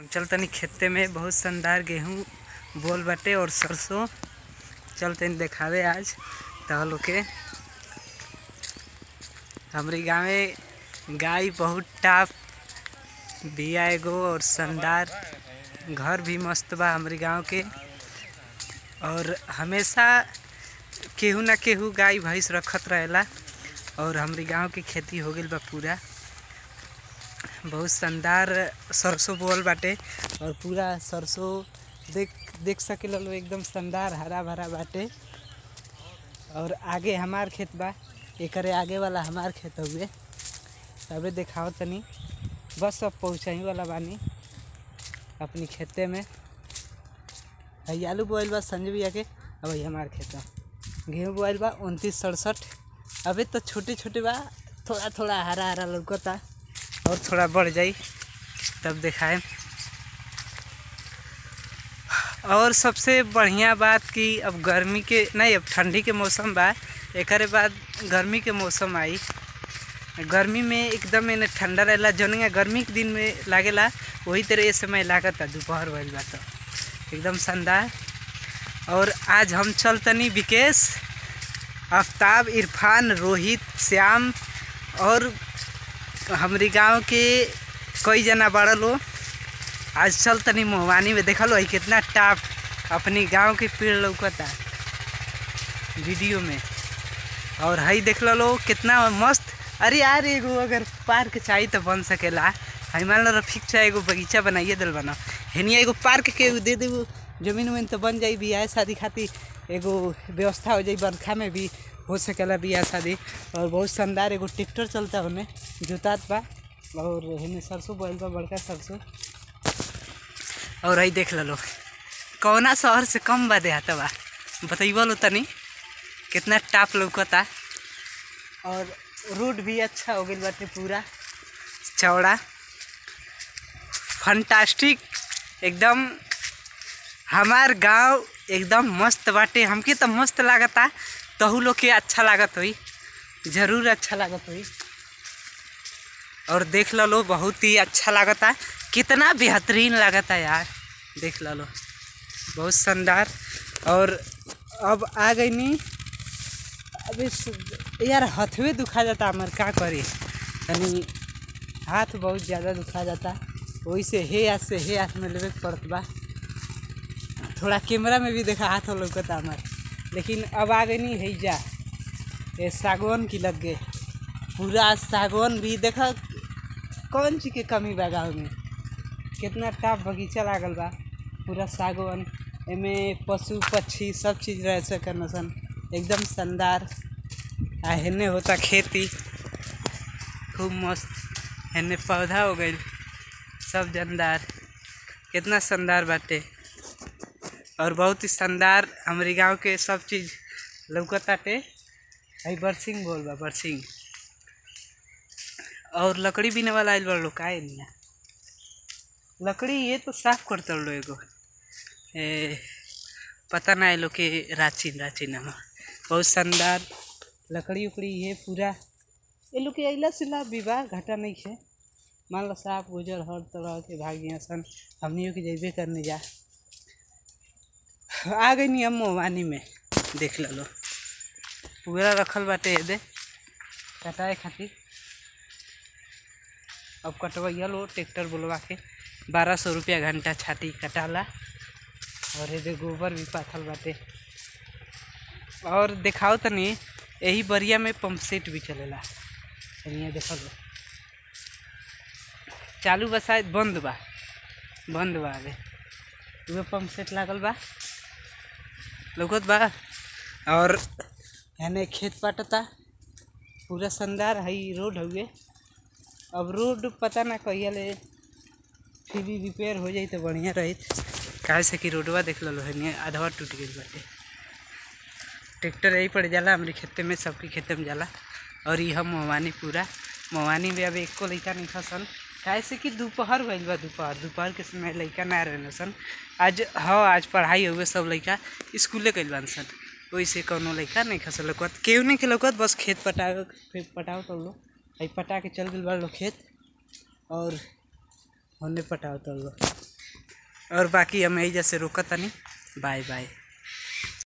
हम चल तनी खेते में बहुत शानदार गेहूं बोल बाटे और सरसों चल तनी देखावे आज तहल के हमरे गाँवे गाय बहुत टाप बिया एगो और शानदार घर भी मस्त बा हमरे गाँव के और हमेशा केहू ना केहू गाय भैंस रखत रहेला और हमरे गांव के खेती हो गइल बा पूरा बहुत शानदार सरसों बोल बाटे और पूरा सरसों देख देख सकेला लो एकदम शानदार हरा भरा बाटे और आगे हमार खेत बा एकरे आगे वाला हमार खेत हुए तबे देखाओ तनी बस अब पहुँचाई वाला बानी अपनी खेते में हई आलू बोआइल बा संजय भैया के अब हई हमार खेत बा गेहूँ बोआइल बा उनतीस सड़सठ अभी तो छोटे छोटे बा थोड़ा थोड़ा हरा हरा लौकता और थोड़ा बढ़ जाई तब दिखाए और सबसे बढ़िया बात कि अब गर्मी के नहीं अब ठंडी के मौसम बा एकरे बाद गर्मी के मौसम आई गर्मी में एकदम एने ठंडा रहेला जौन गर्मी के दिन में लागेला वही तरह ये समय लागता दोपहर भइल बा तो एकदम शानदार और आज हम चलतनी विकेश आफ्ताब इरफान रोहित श्याम और हमरी गांव के कई जना बड़ा लो आज चल तनी मोहवानी में देखा लो है कितना टाप अपनी गांव के पेड़ लौकता वीडियो में और हई देख लो कितना मस्त अरे यार एगो अगर पार्क चाहिए तो बन सकेला हई मान लो रफीक चाहे एगो बगीचा बनाइए दिल बना हेनिया एगो पार्क के दे देबो जमीन उमीन तो बन जाई बियाह शादी खातिर एगो व्यवस्था हो जाई बरखा में भी हो सकेला बियाह शादी और बहुत शानदार एगो ट्रैक्टर चलता होने जोतात बा और हेने सरसों बोल बा बड़का सरसों और हई देख लो कौना शहर से कम बा देहात बा बतैबो लो तनी कितना टाप लौकता और रोड भी अच्छा हो गई बाटे पूरा चौड़ा फंटास्टिक एकदम हमार गांव एकदम मस्त बाटे हमके तो मस्त लागता तहू लोग के अच्छा लागत हुई जरूर अच्छा लागत हुई और देख लो बहुत ही अच्छा लागता कितना बेहतरीन लागता यार देख लो बहुत शानदार और अब आ गई नी अभी सु- यार हथवे दुखा जाता हमार का करी यानी हाथ बहुत ज़्यादा दुखा जाता वही से हे हाथ से हे हाथ में लेवे के पड़त बा थोड़ा कैमरा में भी देखा हाथ लौकता हमार लेकिन अब आ गई नहीं है जा ये सागवान की लग गए पूरा सागवान भी देखा कौन चीज के कमी बा गाँव में कितना टाप बगीचा लागल बा पूरा सागवान एमे पशु पक्षी सब चीज़ रह सकन सन एकदम शानदार आ हेने होता खेती खूब मस्त हेने पौधा हो गई सब जानदार कितना शानदार बाटे और बहुत ही शानदार हमारे गांव के सब चीज़ लौकताटे हई बरसिंग बोल बा बरसिंग और लकड़ी बीने वाला आइल बा लोग काहे निया लकड़ी ये तो साफ करता लो एगो ए, पता ना लोग के रांची रांची नाम है। बहुत शानदार लकड़ी उकड़ी ये पूरा ये लोग के अइला से लाभ विवाह घाटा नहीं है मान लो साफ गुजर हर तरह के भागिया सन हमनियों के जैबे करने जा आ गई नी हम मोबानी में देख लो पूरा रखल बाटे दे कटाए खातिर अब कटवैया लो ट्रैक्टर बुलवा के बारह सौ रुपया घंटा छाटी कटाला और ये गोबर भी पाथल बाटे और देखाओ तनी यही बरिया में पंप सेट भी चलेला तनिया देखो लो चालू बा शायद बंद बा बंद बा अबे उहे पंप सेट लागल बा लौकत बा और हेने खेत पाटता पूरा शानदार हई रोड हुए अब रोड पता ना कहिया ले फिर भी रिपेयर हो जाई तो बढ़िया रही काहे से कि रोडवा देख लो है आधवा टूट गई बाटे ट्रैक्टर यही पड़ जाला हमारे खेते में सबके खेते में जाला और ये हम मोवानी पूरा मोवानी में अब एको लइका नहीं फसल काहे से कि दोपहर भइल बा दोपहर दोपहर के समय लइका ना रहने सन आज हाँ आज पढ़ाई हुए सब लइका स्कूले गइल बान सन वैसे कोनो लइका नहीं खसल लौकत केहू नहीं के लौकत बस खेत पटावे फिर पटाव तो लो आई पटा के चल गइल बा लोग खेत और होने पटाव तो लो और बाकी हम यही जैसे रोकत तनी बाय बाय